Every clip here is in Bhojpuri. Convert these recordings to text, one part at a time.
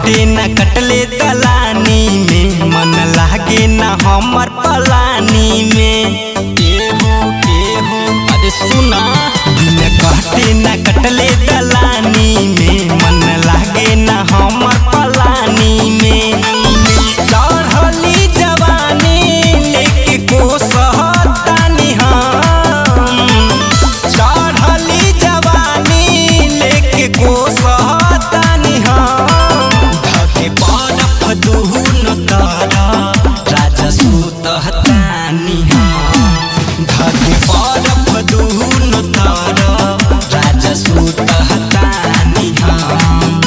घटे न कटले दलानी में मन लागे न हमर पलानी में एहो एहो अरे सुना दिन घटे न कटले दलानी में मन लागे न हमर पलानी में चढ़ली जवानी लेके कोसहतानी हम चढ़ली जवानी लेके कोसहतानी हम धके बरफ दुहुन तारा राजा सुतहतानी हम धके बरफ दुहुन तारा राजा सुतहतानी हम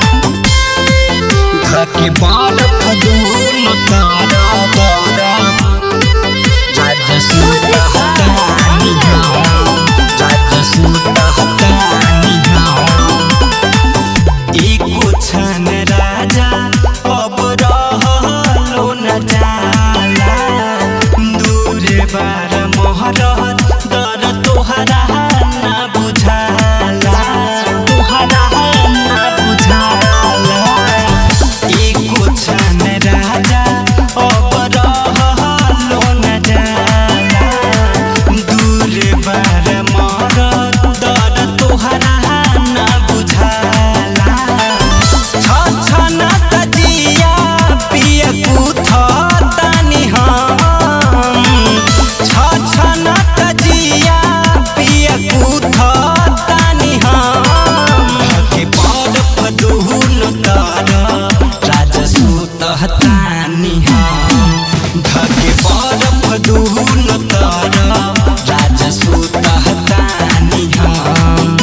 धके बरफ दुहुन तारा तारा राजा सुतहतानी हम राजा सुतहतानी हम एको छन राजा अब रहलो न जाला दूर बार मोहरत दर तोहरा न बुझाला तोहरा न बुझाला एको छन राजा अब रहलो न जाला दूर बार मोहरत दर तोहरा न बुझाला छछना तजिया पिय कुथतानी हम छछना तजिया पिय कुथतानी हम के बरफ दुहुन तर राजा सुतहतानी हम धके बरफ दुहुन तर राजा सुतहतानी हम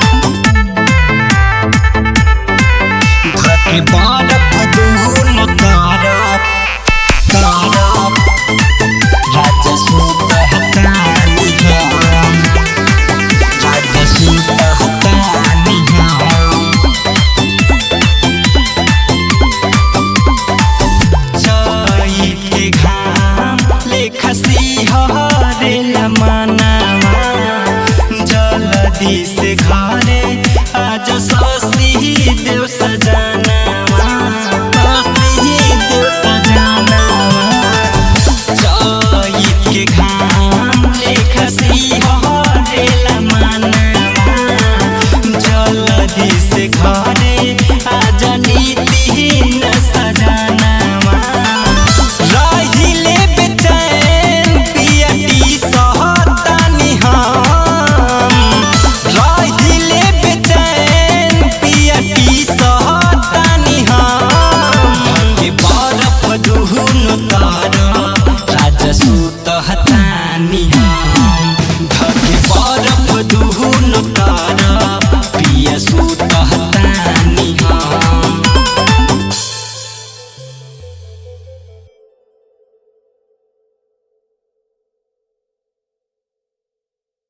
धके बरफ दुहुन तर तर राजा सुतहतानी हम राजा सुतहतानी हम चैत के घाम लेखसी हरेला मनावा जलदी